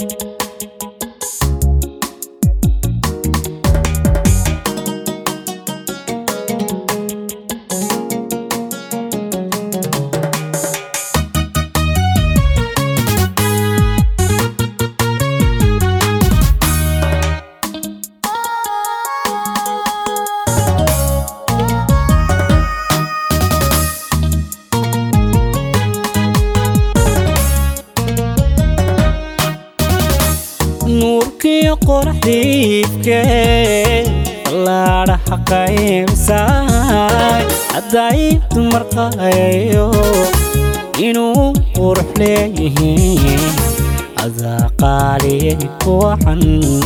nuurkiyo qoraxdiifkee ballaadhaha qaybsaay hadday dumar qayayo inuu qurux leeyihiin adaa qaaliyay kuwacan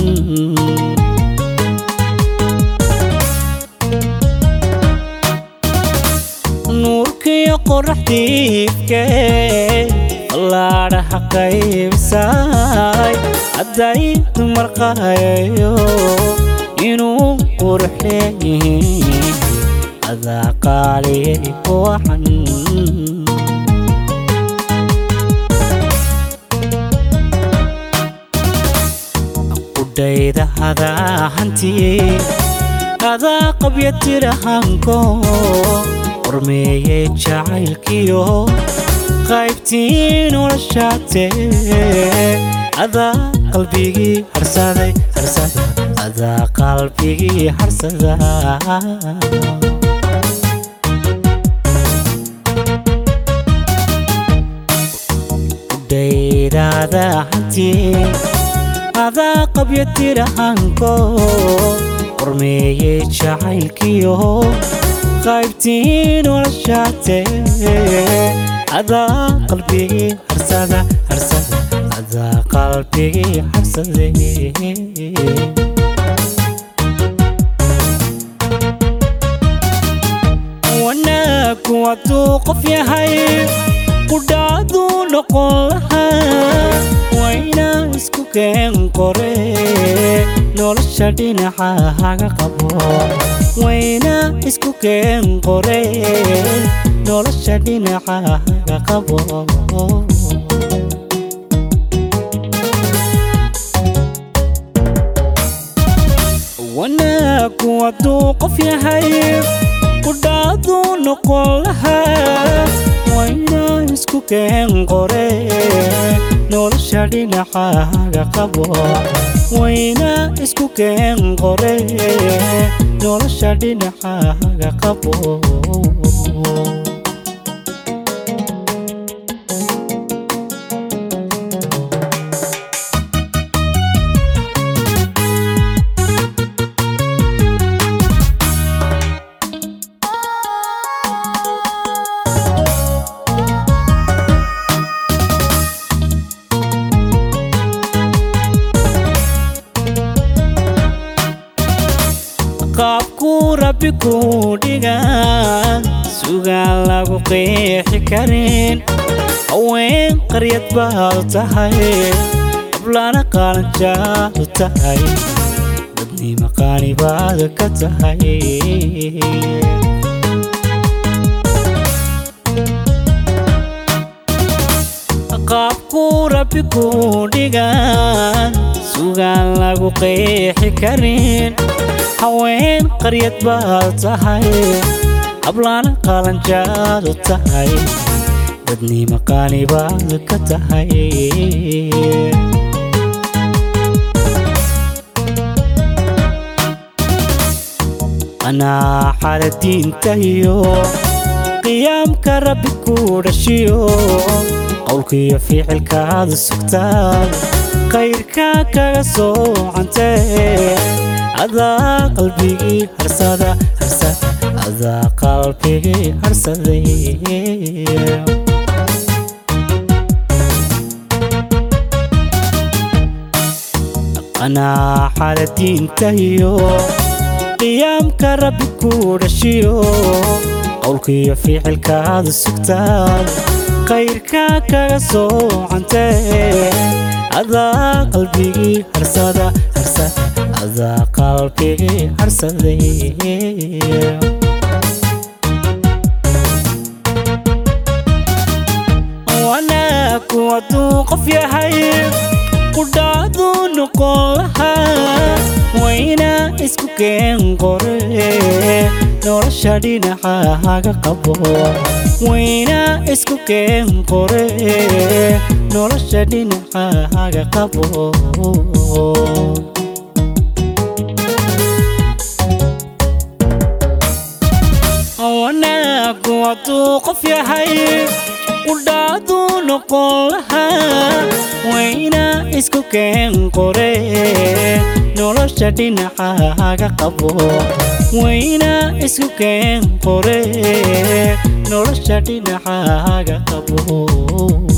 nuurkiyo qoraxdiifkee ballaadhaha qaybsaay hadday dumar qayayo inuu qurux leeyihiin adaa qaaliyay kuwacan qudhayda hadaa hantiye adaa qabya tirahanko qormeeyey jacaylkiyo qaybtii noloshaatee adaa qalbigii harsaday harsada adaa qalbigii harsada udhaydaada hantiye adaa qabya tirahanko qormeeyey jacaylkiyo qaybtii noloshaatee adaa qalbigii harsada harsada adaa qalbigii harsade wanaagu hadduu qof yahay qudhaaduu noqon lahaa wayna isku keen qore nolosha dhinaca haga qabo wayna isku keen qore nolosha dhinaca haga qabo wanaagu hadduu qof yahay qudhaaduu noqon lahaa wayna isku keen qore nolosha dhinaca haga qabo wayna isku keen qore nolosha dhinaca haga qabo qaabkuu rabbi kuu dhigaa sugaan lagu qeexi karin haween qaryad baad tahay ablana qaalanjaadu tahay dadnima qaani baad ka tahay qaabkuu rabbi kuu dhigaa sugaan lagu qeexi karin haween qaryad baad tahay hablaana qaalanjaadu tahay dadnima qaani baad ka tahay anaa xala diinta iyo qiyaamka rabbi ku dhashiyo qowlkiiyo ficilkaada sugtaad khayrkaa kaga soocantee adaa qalbigii harsada harsada adaa qalbigii harsaday anaa xala diinta iyo qiyaamka rabbi ku dhashiyo qowlkiiyo ficilkaada sugtaad khayrkaa kaga soocantee adaa qalbigii harsada harsada adaa qalbigii harsaday wanaagu hadduu qof yahay qudhaadu noqon lahaa wayna isku keen qore nolosha dhinacahaga qabo wayna isku keen qore nolosha dhinacahaga qabo wanaagu hadduu qof yahay qudhaadu noqon lahaa wayna isku keen qore nolosha dhinacahaga qabo wayna isku keen qore nolosha dhinacahaga qabo